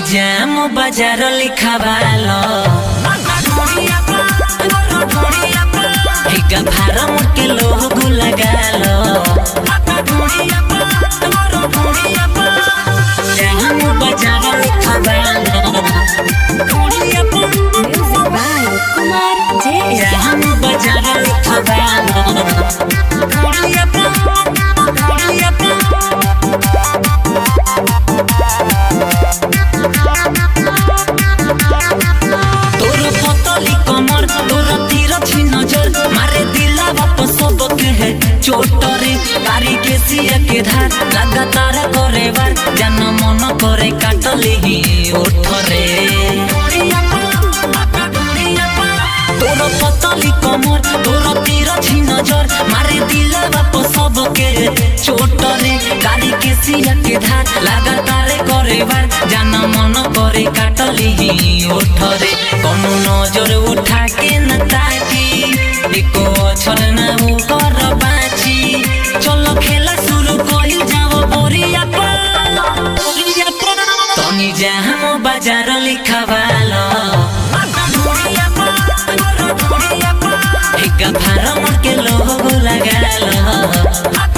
जाम बाजार लिखावालो हिका फारम के लोग लगालो जाम बाजार लिखावालो Music by Kumar JS. जाम बाजार तोर पतली कमर तोर तीर छी नजर मारे दिला बाप सबके है चोटरे तारी के सिया के धार लगातार करे बार जन मन करे काटले ही ओठरे तोर पतली कमर तोर तीर छी नजर मारे दिला बाप सबके चोटरे तारी के सिया के धार लगातार करे बार जन मन करे काटले ही ओठरे कोनो नजर उठा के न ताकी एको अक्षर न उ कर बाची चलो खेला शुरू कइल जाओ बोरिया पर तनी जाम बाजार लिखावालो हिका फारम के लोग लगालो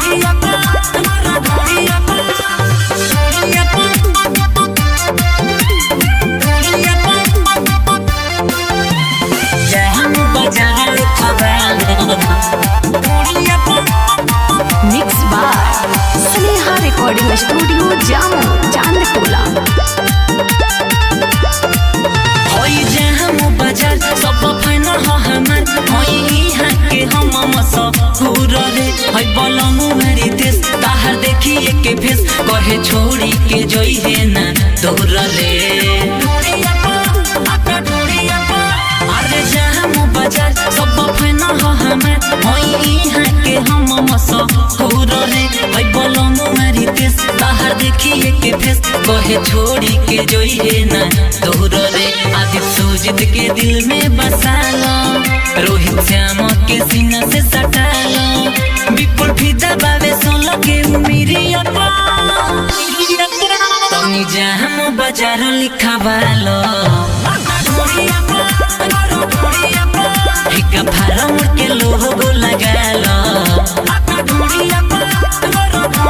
जाम बाजार लिखावालो Mixed by Sneha Recording Studio, Jammu, Chandtola. होई जाम बाजार सब फाइनल हो हमार होई यहाँ के हम मशहूर रे होई बलमु मेरी देश ताहर देखिए के भेस कहे छोड़ी के जोई है ना दूर रे अरे जाम बाजार सब फाइनल हो हमार होई यहाँ के हम मशहूर रे होई बलमु मेरी देश ताहर देखिए के भेस कहे छोड़ी के जोई है ना दूर रे आदित सुजित के दिल में बसा लो रोहित श्याम के सीना से सटा लो विपुल फिदा बावे सोलो के उमिरी तनी जाम बाजार लिखावालो हिका फारम के लोग लगालो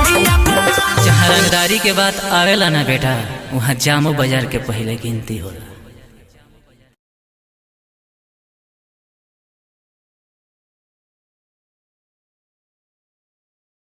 जहाँ रंगदारी के बात आवेला ना बेटा वहाँ जामो बाजार के पहले गिनती होला